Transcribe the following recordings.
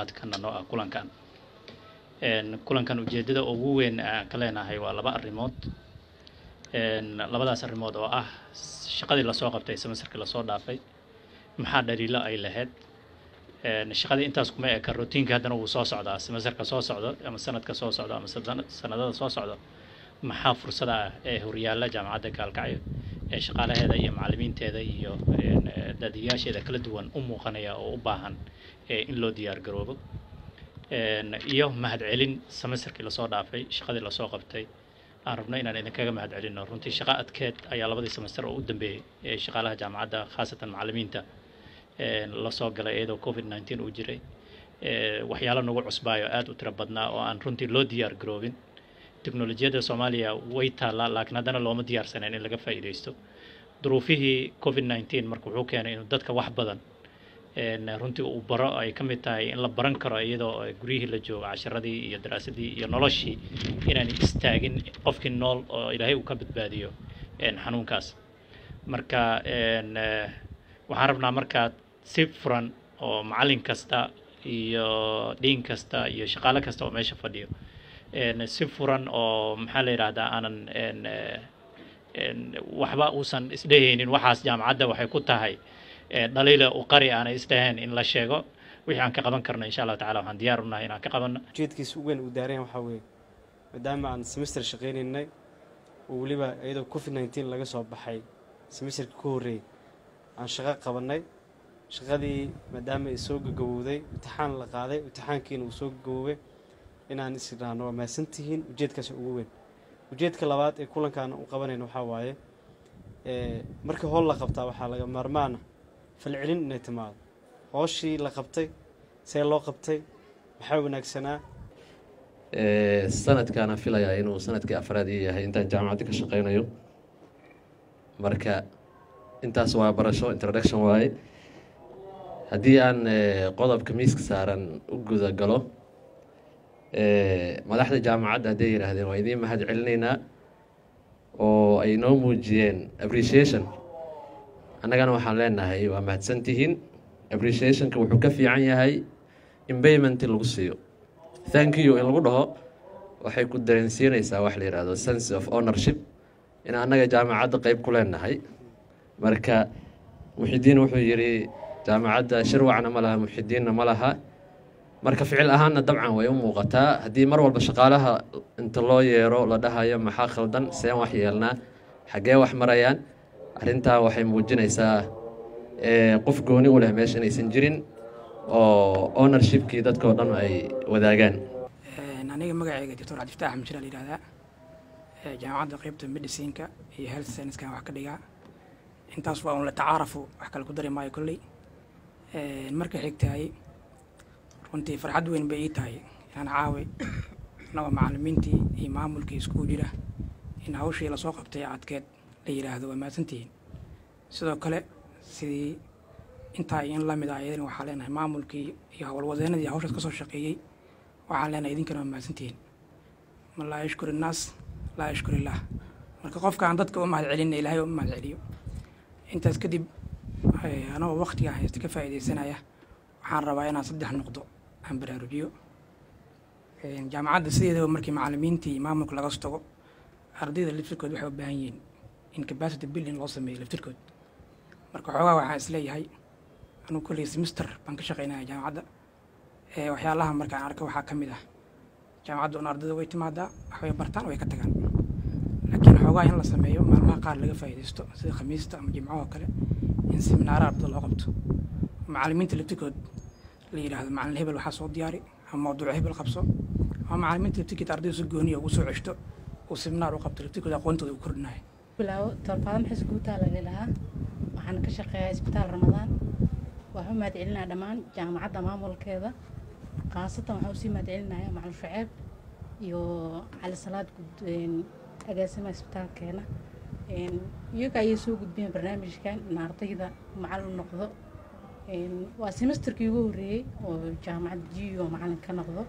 kana noo ah kulankan kulankan ujeedada ugu weyn aan ka leenahay waa laba arrimood labadaas arrimood oo ah shaqadii lasoo qabtay semesterkii lasoo dhaafay maxaa dhaliilo ay lahayd shaqadii intaas kuma eka routiinka haddana wuu soo socdaa semesterka soo socdo ama sanadka soo socdo ama sanadada soo socdo maxaa fursada ah ee horyaalla jaamacadda gaalkacyo ee shaqaalaheeda iyo macallimiinteeda iyo daadiyaasheeda kala duwan u muuqanaya oo u baahan in loo diyaar garoobo iyo mahadcelin semesterkii lasoo dhaafay shaqadii lasoo qabtay aan rabno inaan idinkaga mahad celino runtii shaqo adkeed ayaa labadii semester oo u dambeeyey ee shaqaalaha jaamacadda khaasatan macallimiinta lasoo galay iyadoo covid nineteen uu jiray waxyaalo nagu cusbaayo aada u tiro badnaa oo aan runtii loo diyaar garoobin teknolojiyadda soomaaliya way taallaa laakiin haddana looma diyaarsaneen in laga faa'iidaysto duruufihii covid nineteen marka wuxuu keenay inuu dadka wax badan runtii uu baro ay ka mid tahay in la baran karo iyadoo guryihii la joogo casharadii iyo daraasadii iyo noloshii inaan istaagin qofkii nool oo ilaahay uu ka badbaadiyo xanuunkaas marka waxaan rabnaa markaa si furan oo macallin kasta iyo dhiin kasta iyo shaqaale kasta oo meesha fadhiyo si furan oo maxaa la yidhaahdaa aanan waxba uusan isdhehaynin waxaas jaamacadda waxay ku tahay dhaliila u qari aanay isdhaheen in la sheego wixii aan ka qaban karno insha allahu tacala waxaan diyaar unahay inaan ka qabanno ujeedkiisa ugu weyn uu daareen waxaa weeye maadaama aan semester shaqaynaynay oo weliba iyadoo covid nineteen laga soo baxay semesterka ka horreeyey aan shaqo qabannay shaqadii maadaama ay soo gagabowday imtixaan la qaaday imtixaankiina uu soo gagaboobay inaan is idhaahno waa mahadsantihiin ujeedkaas ugu weyn ujeedka labaad ee kulankaan u qabanayna waxaa waaye markii howl la qabtaa waxaa laga maarmaana falcelin inay timaado hooshii la qabtay see loo qabtay maxaa wanaagsanaa sanadkaana filayaa inuu sanadkii afraad ii yahay intaan jaamacadda ka shaqaynayo marka intaas waa barasho introduction waaye haddii aan qodobka miiska saaran u guda galo madaxda jaamacadda hadday yidhaahdeen waa idiin mahad celinaynaa oo ay noo muujiyeen appreciation annagana waxaan leenahay waa mahadsantihiin appreciationka wuxuu ka fiican yahay in payment lagu siiyo thank you in lagu dhaho waxay ku dareensiinaysaa wax la yidhaahdo sense of ownership in annaga jaamacadda qeyb ku leenahay marka muxidiin wuxuu yidhi jaamacadda shirwacna ma laha muxidiinna ma laha marka ficil ahaanna dabcan way u muuqataa haddii mar walba shaqaalaha inta loo yeero la dhahayo maxaa khaldan seen wax yeelnaa xaggee wax marayaan arrintaa waxay muujinaysaa qof gooni u leh meesha inaysan jirin oo ownershipkii dadkao dhan ay wadaagaan aniga magacayga doctor cabdifataax axmed jira la yihahdaa jaamacadda qeybta medicinka iyo health sciencekan wax ka dhigaa intaas waa un la tacaarafu wax kale ku dari maayo kolley marka xigtahay runtii farxad weyn bay ii tahay inaan caawi annagoo macallimiintii iyo maamulkii iskugu jira in hawshii lasoo qabtay adkeed la yidhaahdo waa mahadsantihiin sidoo kale sidii intaa in la mid ah iyadana waxaa leenahay maamulkii iyo howlwadeenadii hawshaas ka soo shaqeeyey waxaan leenahay idinkana waa mahadsantihiin man laa yashkur innaas laa yashkur illaah marka qofka aan dadka u mahad celinna ilaahay u mahad celiyo intaas kadib anagoo waktiga haysta ka faa'iidaysanaya waxaan rabaa inaan saddex noqdo aan baraarujiyo jaamacadda sideedaba markii macallimiintii maamulka laga tago ardayda laftirkood waxay u baahan yihiin in capacity building loo sameeyo laftirkood marka xoogaa waxaan isleeyahay anugu kolley semester baan ka shaqaynaya jaamacadda waxyaalaha markaan arka waxaa ka mid ah jaamacadda un ardayda way timaadaa waxbay bartaan way ka tagaan laakiin xoogaa in la sameeyo maalmaha qaar laga faa'iidaysto sida khamiista ama jimcahoo kale in seminaara ardada loo qabto macallimiinta laftirkood la yidhaahdo macallin hebel waxaa soo diyaari ama mawduuc hebel qabso ama macallimiinta laftirkeed ardayda si gooniya ugu soo ceshto uu seminaar u qabto laftirkood aqoontooda uu kordhinayo bilaawo toorfaado maxay iskugutaa laga lahaa waxaan ka shaqeeyaa isbitaal ramadaan waxaan u mahad celinaya dhammaan jaamacadda maamulkeeda khaasatan waxaan usii mahad celinaya macalin shuceeb iyo cali salaad agaasimaha isbitaalkeena iyaga ayay soo gudbiyeen barnaamijkan in ardayda macallin noqdo waa semesterkii ugu horreeyey oo jaamacad jiyo macallin ka noqdo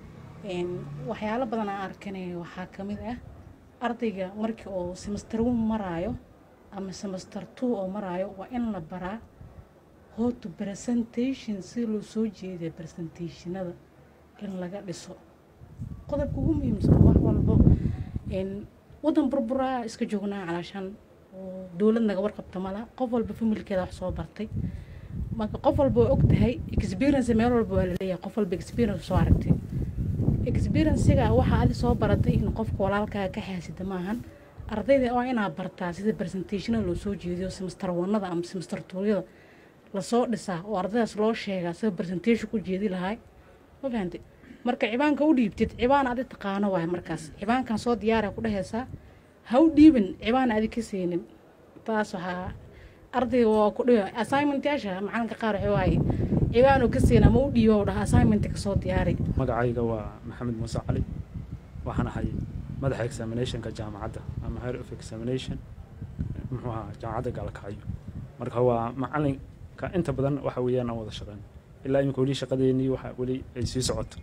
waxyaalo badan aan arkanay waxaa ka mid ah ardayga markii uu semester one maraayo ama semester two oo maraayo waa in la baraa hoto presentation si loo soo jeediya presentationada in laga dhiso qodobka ugu muhiimsan wax walbo n wadan burburaa iska joognaa calaashaan oo dowlad naga warqabta mala qof walba familkeeda wax soo bartay marka qof walba waa og tahay experience meel walba waa laleeyahay qof walba experience soo aragtay experiencega waxaa adi soo baratay in qofka walaalkaaga ka xaasida maahan ardayda waa inaad bartaa sida presentationada loo soo jeediyo semester wanada ama semester tuuryada lasoo dhisaa oo ardaydaas loo sheegaa sida presentation ku jeedi lahay ma fahamtay marka cibaanka u dhiibtid cibaan adi taqaano waay markaas cibaankan soo diyaara ku dhehaysaa ha u dhiibin cibaan adi ka siinin taas waxaa ardayga waa ku dhiba assignmentyaasha macalinka qaar waxa waaye cibaanu ka siin ama u dhiibo dhaha assignment kasoo diyaari magacayga waa maxamed muuse cali waxaan ahay madaxa examinationka jaamacadda ama head of examination muxuu ahaa jaamacadda gaalkacyo marka waa macalinka inta badan waxa weeyaan aan wada shaqeyn ilaa imika weli shaqadeennii waxa weli ay sii socoto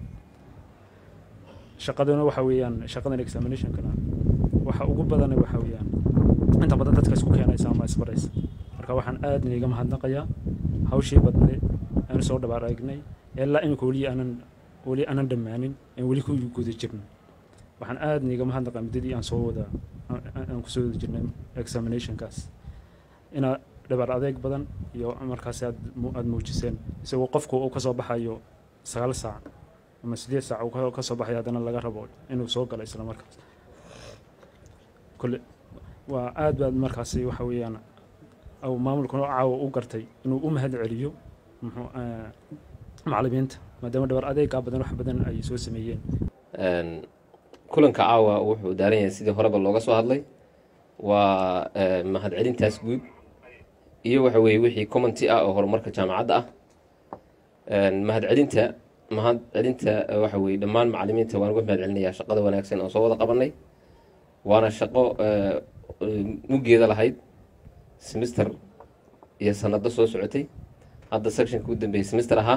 shaqaduna waxa weeyaan shaqadan examinationkana waxa ugu badana waxa weeyaan inta badan dadka isku keenaysa ama isbaraysa marka waxaan aad niiga mahadnaqayaa hawshii badne aanu soo dhabaar eegnay ilaa imika weli aanan weli aanan dhammaanin aan weli ku guda jirno waxaan aad niiga mahadnaqaa muddadii aan soo wada aan kusoo wada jirnay examinationkaas inaa dhabaar adeeg badan iyo markaas aad aada muujiseen isagoo qofku uu kasoo baxayo sagaal saac ama sideed saac uu kasoo baxayo haddana laga rabo inuu soo galo isla markaas kole waa aad baad markaasi waxa weeyaan au maamulkuna caawa u gartay inuu u mahad celiyo muxuu macallimiinta maadaama dhabar adeegaa badan wax badan ay soo sameeyeen kulanka caawa wuxuu daaran yahay sidii horeba looga soo hadlay waa mahad celintaas guud iyo waxa weeye wixii commenty ah oo horumarka jaamacadda ah mahad celinta mahad celinta waxa weeye dhammaan macallimiinta waan uga mahad celinayaa shaqada wanaagsan oo soo wada qabanay waana shaqo muggeeda lahayd semester iyo sanado soo socotay hadda sectionka u dambeeyay semester ahaa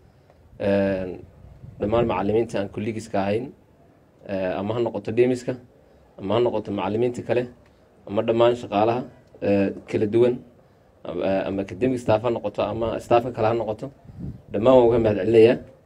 dhammaan macallimiinta aan kollegiska ahayn ama ha noqoto demiska ama ha noqoto macallimiinta kale ama dhammaan shaqaalaha kala duwan ama academic staff ha noqoto ama staffka kale ha noqoto dhammaan waan uga mahad celinayaa